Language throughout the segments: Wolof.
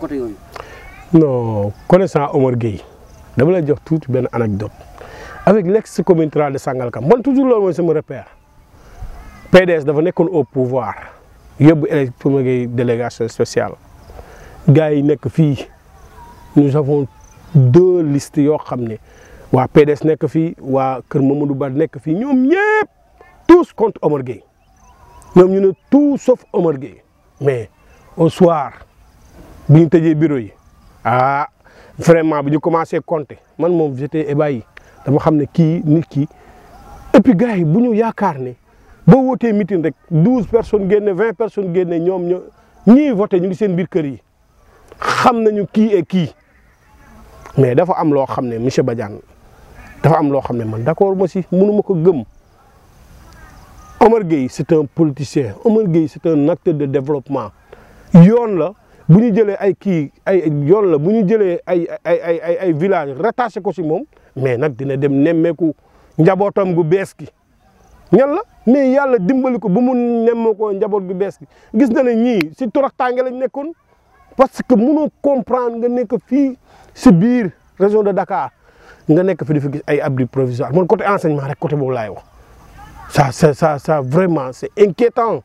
côté yooyu. non connaissant Omar Gueye dama lay jox tuuti benn anecdote avec l'ex commune rurale de Sangalkam man toujours loolu mooy sama repère PDS dafa nekkoon au pouvoir yóbbu élect Omar Gueye délégation spéciale gars yi nekk fii nous avons deux listes yoo xam ne waa PDS nekk fii waa Kër Mamadou Ba nekk fii ñoom ñëpp tous contre Omar Gueye ñoom ñu ne tout sauf Omar Gueye mais au soir bi ñu tëjee bureau yi ah vraiment bi ñu commencé compter man moom j'étais ébahi dama xam ne kii nit ki et puis gars yi bu ñu yaakaar ne boo wootee meeting rek douze personnes génne vingt personnes génne ñoom ñoo ñii voté ñu ngi seen biir kër yi xam nañu kii et kii mais dafa am loo xam ne monsieur Badiane dafa am loo xam ne man d'accord ma si mënu ma ko gëm Omar Gueye c'est un politicien Omar Gueye c'est un acteur de développement yoon la bu ñu jëlee ay kii ay yoon la bu ñu jëlee ay ay ay ay ay village rattaché ko si moom mais nag dina dem nemmeeku njabootam gu bees gi ñan la mais yàlla dimbali ko ba mu nemme ko njaboot gu bees gi gis na ne ñii si toroxtaange lañ nekkoon parce que mënoo comprendre nga nekk fii si biir région de Dakar nga nekk fi di fi gis ay abri provisoire man côté enseignement rek côté boobu laay wax ça ça ça ça vraiment c'est inquiétant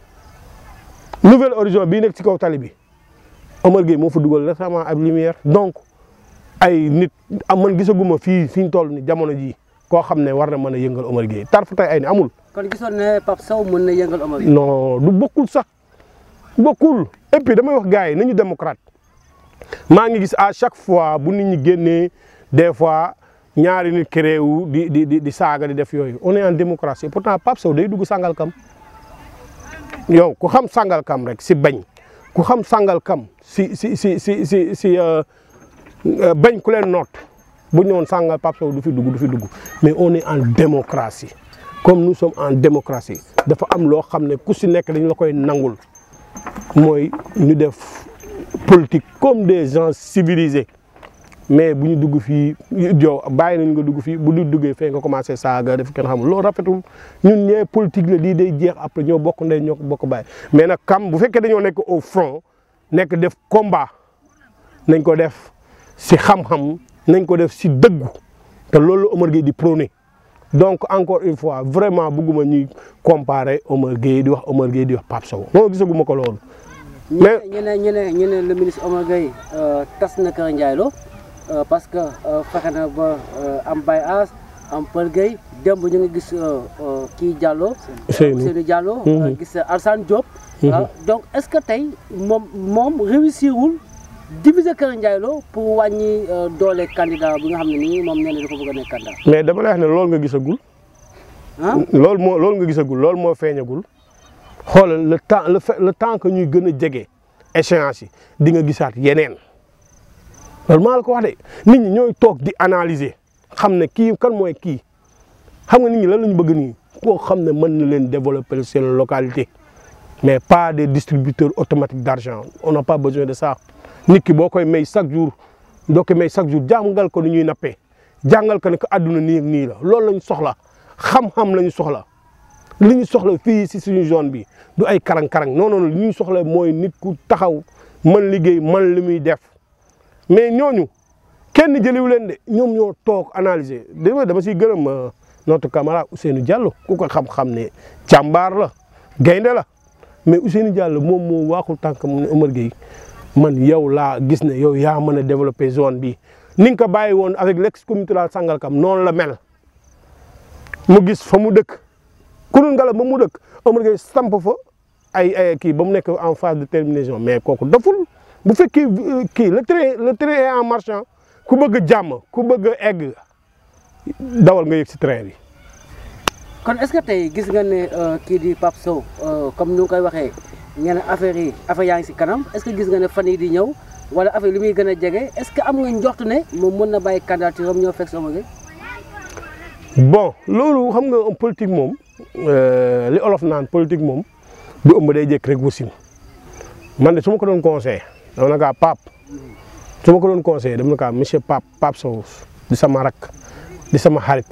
nouvelle horizon bii nekk ci kaw tali bi Omar Gueye moo fa dugal récemment ab lumière donc ay nit am man gisaguma fii fi ñu toll ni jamono jii koo xam ne war na mën a yëngal Omar Gueye tar fa tey ay ni amul kon gisoon ne Pape Sow mën na yëngal Omar Gueye. non du bokkul sax bokkul et puis damay wax gars yi nañu démocrate maa ngi gis à chaque fois bu nit ñi génnee des fois ñaari nit créé wu di di di di saaga di def yooyu on est en démocratie pourtant Pape Sow day dugg Sangalkam yow ku xam Sangalkam rek si bañ ku xam Sangalkam si si si si si si bañ ku leen noot bu ñu woon Sangal Pape Sow du fi dugg du fi dugg mais on est en démocratie comme nous sommes en démocratie dafa am loo xam ne ku si nekk dañ la koy nangul mooy ñu def politique comme des gens civilisés mais bu ñu dugg fii yow bàyyi nañ nga dugg fii bu du duggee fee nga commencé saaga def kenn xamul loolu rafetul ñun ñee politique la lii day jeex après ñoo bokk ndey ñoo bokk bàyyi mais nag kam bu fekkee dañoo nekk au front nekk def combat nañ ko def si xam-xam nañ ko def si dëggu te loolu Omar Gueye di prôné donc encore une fois vraiment bëgguma ñuy comparer Omar Gueye di wax Omar Gueye di wax Pape Sow non gisaguma ko loolu. mais ñu ne ñu ne ñu ne le ministre Omar Gueye tas na Kër Ndiaye Lo parce que fexe na ba am Baye As am Pël Gueye démb ñu ngi gis kii Diallo. Ousseynou Ousseynou Diallo. gis Alsane Diop. donc est-ce que tey moom moom réussirul diviser Kër Ndiaye Lo pour wàññi doole candidat bi nga xam ne nii moom nee na dafa bëgg a nekk candidat. mais dama lay wax ne loolu nga gisagul. ah loolu moo loolu nga gisagul loolu moo feeñagul xoolal le temps le fait le temps que ñuy gën a jege échéance yi di nga gisaat yeneen loolu maa la ko wax de nit ñi ñooy toog di analyser xam ne kii kan mooy kii xam nga nit ñi lan la ñu bëgg nii koo xam ne mën na leen développer seen localité mais pas des distributeurs automatiques d'argent on n'a pas besoin de ça nit ki boo koy may chaque jour doo koy may chaque jour jàngal ko ni ñuy nappee jàngal ko ne ko àdduna nii ak nii la loolu lañ soxla xam-xam lañu soxla li ñu soxla fii si suñu zone bi du ay karang-karang non non li ñu soxla mooy nit ku taxaw man liggéey man li muy def mais ñooñu kenn jëliwu leen de ñoom ñoo toog analyser dama dama siy gërëm notre camarade Ousseynou Diallo ku ko xam-xam ne jàmbaar la gaynde la mais Ousseynou Diallo moom moo waaxul tànk mu ne Omar Gueye man yow laa gis ne yow yaa mën a développer zone bi ni nga ko bàyyi woon avec l'ex-communauté rurale Sangalkam noonu la mel mu gis fa mu dëkk kunun ngala ba mu dëkk Omar Gueye samp fa ay ay kii ba mu nekk en phase de terminaison mais kooku daful bu fekkee kii le train le train est en marchant ku bëgg jàmm ku bëgg egg dawal nga yëg si train bi. kon est-ce que tey gis nga ne kii di Pape Sow comme ni nga koy waxee ngeen affaire yi affaire yaa ngi si kanam est-ce que gis nga ne fan yii di ñëw wala affaire li muy gën a jege est-ce que am nga njort ne moom mën na bàyyi candidature am ñoo fekk Omar Gueye. bon loolu xam nga politique moom li olof naan politique moom du ëmb day jékk rek wasin man de su ma ko doon conseillé dama na kaa Pape su ma ko doon conseillé dama na kaa monsieur Pape Pape Sow di sama rak di sama xarit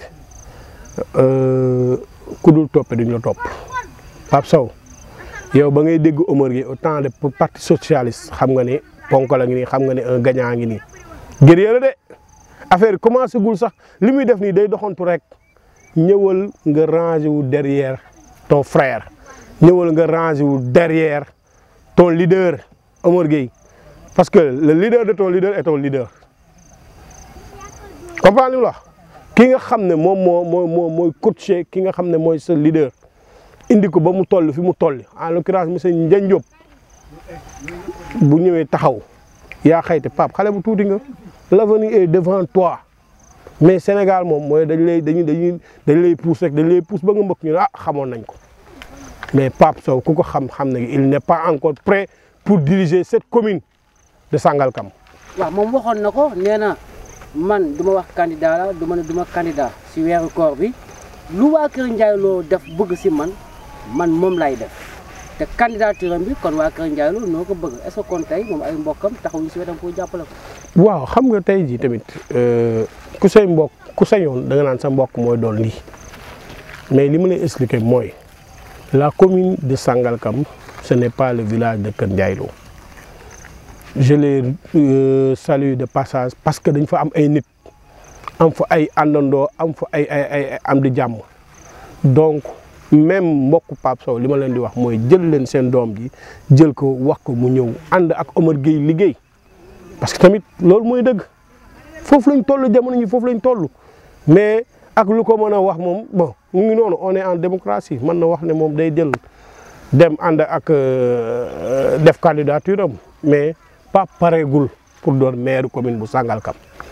ku dul toppe duñ la topp Pape Sow yow ba ngay dégg Omar Gueye au temps de parti socialiste xam nga ne ponk la ngi nii xam nga ne un gagnant ngi nii guerrier la de affaire yi commencé gul sax li muy def nii day doxantu rek ñëwal nga rangé wu derrière ton frère ñëwal nga rangé wu derrière ton leader Omar Gueye parce que le leader de ton leader est ton leader comprendre li mu la wax ki nga xam ne moom moo moo moo mooy coaché ki nga xam ne mooy sa leader indi ko ba mu toll fi mu toll en l'occurrence monsieur Ndiagne Diop bu ñëwee taxaw yaa xayti Pape xale bu tuuti nga l'avenir est devant toi mais Sénégal moom mooy dañ lay dañuy dañuy dañ lay pousse rek dañ lay pousse ba nga mbëkk ñu ne ah xamoon nañ ko mais Pape Sow ku ko xam xam ne il n'est pas encore prêt pour diriger cette commune de Sangalkam. waaw moom waxoon na ko nee na man du ma wax candidat la du ma ne du ma candidat si weeru koor bi lu waa Kër Ndiaye Lo def bëgg si man man moom lay def te candidature am bi kon waa Kër Ndiaye Lo noo ko bëgg est-ce que kon tey moom ay mbokkam taxawuñu si wetam pour jàppale ko. waaw xam nga tey jii tamit ku say mbokk ku sañoon da nga naan sa mbokk mooy doon lii mais li ma lay expliquer mooy la commune de Sangalkam ce n'est pas le village de Kër Ndiaye Lo je les euh, salue de passage parce que dañ fa am ay nit am fa ay àndandoo am fa ay ay ay am di jàmm donc même mbokku Pape Sow li ma leen di wax mooy jël leen seen doom ji jël ko wax ko mu ñëw ànd ak Omar Gueye liggéey parce que tamit loolu mooy dëgg foofu lañ toll jamono ñi foofu lañ toll mais ak lu ko mën a wax moom bon mu ngi noonu on est en démocratie mën na wax ne moom day jël dem ànd ak def candidature am mais pas pareegul pour doon maire commune bu Sangalkam